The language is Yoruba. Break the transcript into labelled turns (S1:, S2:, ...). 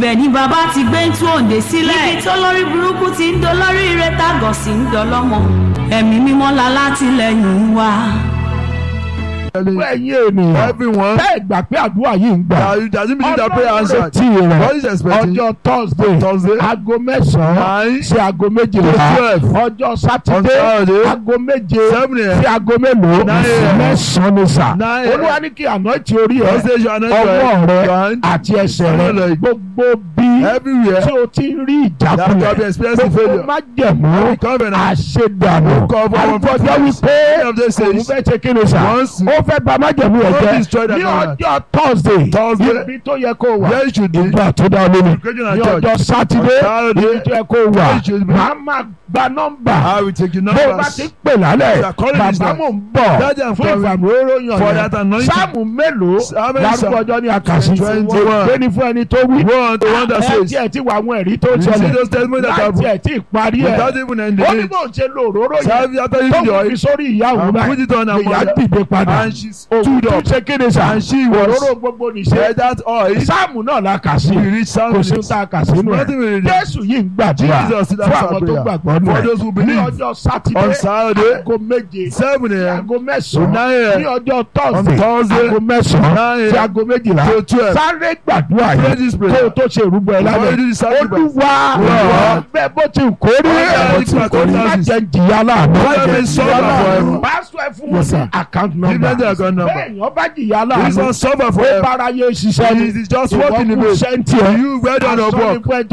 S1: ibẹ̀ ni bàbá ti gbé ń tú òǹdè sílẹ̀ níbi tó lórí burúkú ti ń dolórí ire tágọ̀ sí ń dọlọ́mọ ẹ̀mí mímọ́ la látìlẹ́yìn wa.
S2: fún ẹ̀yin ènìyàn
S3: Everyone
S2: bẹ́ẹ̀ gbà pé àdúrà yìí ń gbà
S3: that you doesn't believe that prayer answered.
S2: tí
S3: What is
S2: rẹ̀
S3: expecting?
S2: ọjọ́ thursday
S3: Thursday.
S2: aago mẹ́sàn-án
S3: Nine.
S2: sí aago méjìlá
S3: To twelve.
S2: ọjọ́
S3: On
S2: sátidé
S3: Saturday.
S2: aago méje
S3: Seven a.m.
S2: sí aago mélòó
S3: Nine a.m.
S2: mẹ́sàn-án ní sà
S3: Nine a.m.
S2: olúwa ní kí àná tí orí ẹ
S3: Thursday you are not
S2: ọwọ́ rẹ
S3: your hand.
S2: àti ẹsẹ̀ rẹ
S3: Hallelujah.
S2: gbogbo bí
S3: Everywhere.
S2: tí o ti ń rí
S3: That you have
S2: ìjákulẹ̀
S3: experienced
S2: gbogbo
S3: failure.
S2: má jẹ̀mú
S3: Covenant.
S2: àṣedànù
S3: Cover our
S2: àgbọ̀jọ́
S3: faithfulness.
S2: wípé
S3: Any of those
S2: òun
S3: says,
S2: fẹ́ ṣe kí ni sà
S3: Once-
S2: ó fẹ́ bà májẹ̀mú rẹ̀
S3: Don't
S2: jẹ́
S3: destroy that
S2: ní
S3: covenant.
S2: ọjọ́ thursday
S3: Thursday.
S2: ibi tó yẹ kó wà
S3: Where you should be.
S2: ìgbà tó dá lórí
S3: Christian
S2: ní
S3: and church.
S2: ọjọ́ sátidé
S3: On Saturday.
S2: ibi tó yẹ kó wà
S3: Where you should be.
S2: màá máa gba nọ́mbà
S3: I will take your
S2: bó o bá
S3: numbers.
S2: ti pè lálẹ́
S3: You are calling this
S2: bàbá
S3: now.
S2: mò ń bọ̀
S3: Daddy, I'm
S2: fún
S3: coming.
S2: ìfàmìlóró yàn
S3: For
S2: yẹn
S3: that anointing.
S2: sáàmù mélòó
S3: How many
S2: lárúkọ
S3: psalms?
S2: ọjọ́ ní àkàsí
S3: Twenty-one.
S2: gbéni fún ẹni tó wí
S3: One, the one that
S2: ẹ
S3: says,
S2: tiẹ̀ tí wà àwọn ẹ̀rí tó
S3: You see
S2: ṣẹlẹ̀
S3: those testimonies that
S2: láì
S3: have
S2: tiẹ̀ tí ì parí ẹ̀
S3: without even ending
S2: ó ní
S3: it.
S2: bó ń ṣe lo òróró yẹn
S3: Serve after you
S2: tó
S3: the
S2: fi
S3: oil.
S2: sórí ìyá òun
S3: And
S2: báyìí
S3: put it on her
S2: ìyá
S3: mother.
S2: dìde padà
S3: And she
S2: òun
S3: stood
S2: tó
S3: up.
S2: ṣe kéde sá
S3: And she was-
S2: òróró gbogbo nìṣe
S3: Said that oil.
S2: sáàmù náà la kà sí
S3: We reach
S2: kò sí
S3: Psalms.
S2: tá a kà sínú ẹ̀
S3: Nothing we read.
S2: jésù yìí ń gbàdúrà
S3: Jesus is
S2: fún àwọn tó
S3: prayer.
S2: gbàgbọ́ nù
S3: For
S2: ẹ̀
S3: those who
S2: ní
S3: believe.
S2: ọjọ́ sátidé
S3: On Saturday.
S2: aago méje
S3: Seven
S2: sí
S3: a.m.
S2: aago
S3: To
S2: mẹ́sàn-án
S3: nine a.m.
S2: ní ọjọ́
S3: On
S2: tọ́sídẹ̀ẹ́
S3: Thursday.
S2: aago mẹ́sàn-án
S3: Nine
S2: sí aago méjìlá
S3: to twelve.
S2: sáré gbàdúrà
S3: Pray
S2: yìí
S3: this
S2: kó o
S3: prayer.
S2: tó ṣe ìrúbọ ẹ
S3: Before you do
S2: lálẹ́
S3: the sacrifice.
S2: olúwa
S3: Lord.
S2: bẹ́ẹ̀ bó ti kó rí
S3: Lord,
S2: bó ti kó rí má
S3: circumstances.
S2: jẹ́ jìyà láàánú
S3: Let
S2: má
S3: me
S2: jẹ́
S3: suffer
S2: jìyà láàánú
S3: forever.
S2: pásítọ̀ ẹ fún
S3: Yes,
S2: wọn ní
S3: sir.
S2: account
S3: Give
S2: number
S3: them the account number.
S2: bẹ́ẹ̀ yàn bá jìyà
S3: This
S2: láàánú
S3: one suffer
S2: ó
S3: forever.
S2: bára yé ṣiṣẹ́ ni
S3: It is just working in
S2: ìwọ́n kú
S3: vain.
S2: sẹ́ńtì ẹ̀
S3: You well done your work.
S2: asọ́nipẹ́